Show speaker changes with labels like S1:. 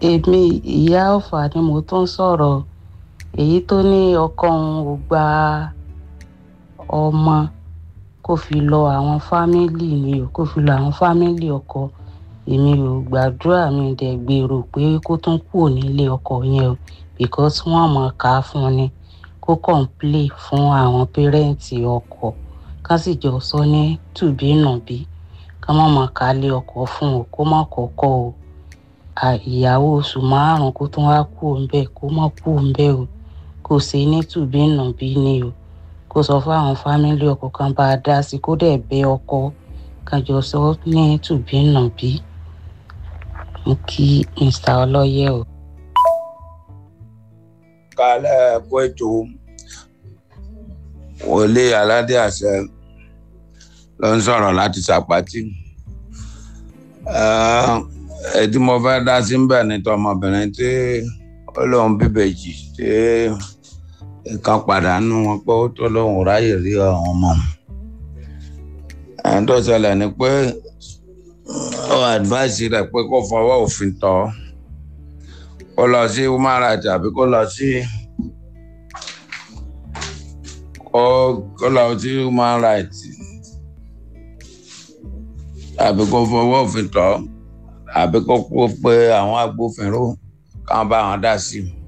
S1: èmi ìyá ọ̀fà ni mo tún sọ̀rọ̀ èyí tó ní ọkọ òun ò gba ọmọ kó fi lọ àwọn fámìlì ni o kó fi lọ àwọn fámìlì ọkọ èmi ò gbàdúrà mi dẹ̀ gbèrò pé kó tún kúrò nílé ọkọ yẹn o because wọ́n mọ̀ ká fún ni kó kọ̀ǹplé fún àwọn pẹ́rẹ́ǹtì ọkọ ká sì jọ sọ ní tùbínùbí ká má mọ̀ ká lé ọkọ fún o kó má kọ́kọ́ o ìyàwó oṣù márùn kó tún wá kú òǹbẹ kó má kú òǹbẹ o kò sí ní tùbínùbí ni o kó sọ fún àwọn fámìlì ọkọ kan bá a dá sí kó dẹ̀ bẹ ọkọ kan jọ sọ ní tùbínùbí mo kí mr ọlọ́yẹ o.
S2: kálẹ̀ kó ètò wọlé aládé àṣẹ ló ń sọ̀rọ̀ láti ṣàpàtì ẹtí mo fẹ́ dá sí bẹ́ẹ̀ ni tọmọbìnrin tí ó lóun bíbèjì tí nǹkan pàdánù wọn pé ó tó lóun ráyè rí àwọn ọmọ ẹni tó ṣẹlẹ̀ ni pé ó advice rẹ̀ pé kó fọwọ́ òfin tọ́ kó lọ sí human rights àbí kó lọ sí kó lọ sí human rights àbí kó fọwọ́ òfin tọ́ àbí kó kó pé àwọn agbófinró káwọn bá wọn dá sí i